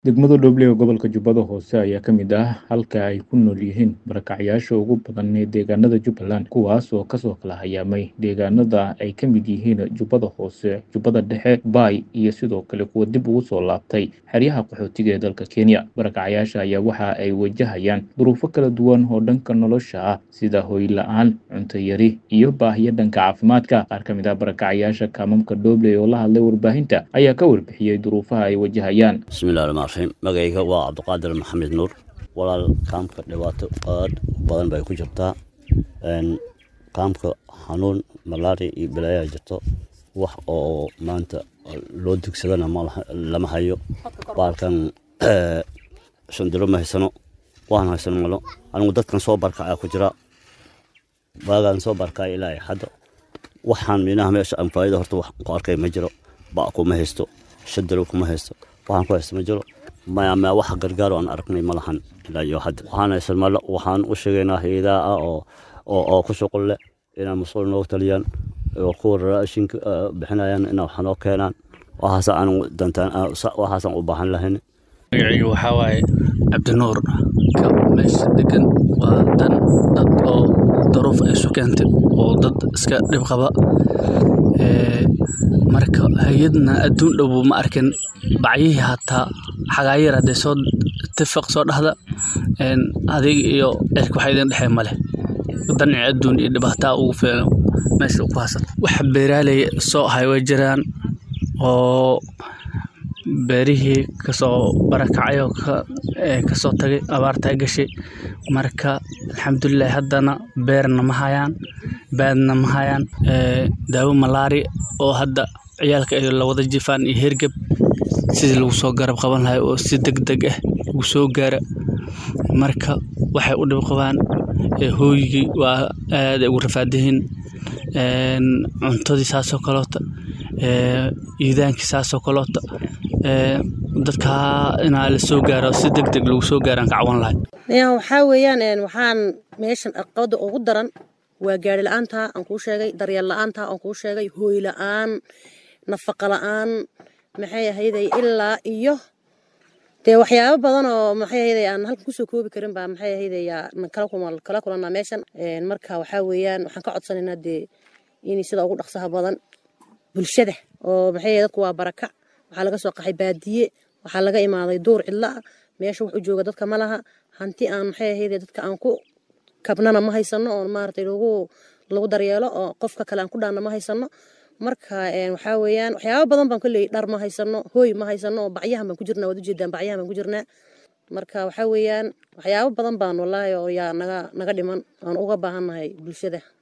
Degmada Dhoble ee gobolka Jubbada Hoose ayaa ka mid ah halka ay ku nool yihiin barakacyaasha ugu badan ee deegaanada Jubbaland, kuwaas oo kasoo kala hayaamay deegaanada ay ka mid yihiin Jubbada Hoose, Jubbada Dhexe, Bay iyo sidoo kale kuwa dib ugu soo laabtay xeryaha qaxootiga ee dalka Kenya. Barakacyaasha ayaa waxa ay wajahayaan duruufo kala duwan oo dhanka nolosha ah sida hoy la'aan, cunto yari iyo baahiyo dhanka caafimaadka. Qaar ka mid ah barakacyaasha kaamamka Dhoble oo la hadlay warbaahinta ayaa ka warbixiyey duruufaha ay wajahayaan. bismillahi rahmaan raxiim magacayga waa cabdiqaadir maxamed nuur walaal kaamka dhibaato aad u badan bay ku jirtaa Een, kaamka xanuun malaria iyo balaayaa jirto wax oo maanta loo dugsadana ma laha- lama hayo baalkan eh, shandilo ma haysano waan haysano malo anigu dadkan soo barkacaa ku jira baagaan soo barkaya ilaa iyo hadda waxaan minaha meesha aan faa'iido horta wax ku arkay ma jiro ba kuma haysto shadalo kuma haysto waxaan ku haysto ma jiro maya maya wax gargaar oo aan aragnay ma lahan ilaa iyo hadda waxaan haysan malo waxaan u sheegaynaa hayadaha ah oo oo oo ku shuqul leh inaan mas-uul noogu taliyaan oo kuwa raashinka eh, bixinayaan inaa wax noo keenaan waxaasa aan dantaan ah, sa- waxaasaan u baahan lahayn magacayga waxaa waaye cabdinuur ka meesha degan waa dan dad oo daruuf ay isu keentay oo dad iska dhib qaba Ee, marka hay-adna adduun dhow ma arkin bacyihii hataa xagaayar hadday soo tifaq soo dhahda een, adig iyo cirka waxa idin dhexee male danci adduun iyo dhibaataa ugu filan meesha ku haysata wax beeraaley soo ahay way jiraan oo beerihii kasoo barakacay oo ka- ee, kasoo tagay abaartaa gashay marka alxamdulilah haddana beerna ma hayaan baadna ma hayaan ee, daawo malaari oo hadda ciyaalka ay la wada jifaan iyo hergeb sidii lagu soo garab qaban lahay oo si deg deg ah ugu soo gaara marka waxay u dhib qabaan ee, hooygii waa aad ay ugu rafaadayihiin een, cuntadii saasoo kaloota ee, iidaankii saasoo kaloota ee, dadka inaa la soo gaaro si deg deg lagu soo gaaraan ka cawan lahay Ya, waxaa weeyaan een, waxaan meeshan caqabada ugu daran waa gaari la-aanta aan kuu sheegay daryeel la-aanta aan kuu sheegay hooy la-aan nafaqa la-aan maxay ahayday ilaa iyo dee waxyaabo badan oo maxay ahayday aan halkan kusoo koobi karin baa maxay ahayday yaa na kala kulma- kala kulanaa meeshan Een, marka waxaa weeyaan waxaan ka codsanaynaa dee in sida ugu dhaqsaha badan bulshada oo maxay ahayd, dadku waa barakac waxaa laga soo qaxay baadiye waxaa laga imaaday duur cidla ah meesha wax u jooga dadka ma laha hanti aan maxay ahayd dadka aan ku kabnana ma haysano oo maaragtay lagu lagu daryeelo oo qofka kale aan ku dhaanna ma haysano marka een, waxaa weeyaan waxyaabo badan baan kolley dhar ma haysano hooy ma haysano oo bacyahan baan ku jirnaa waad ujeedaan bacyahan baan ku jirnaa marka waxaa weeyaan waxyaabo badan baan wallaahi oo yaa naga naga dhiman aan uga baahannahay bulshada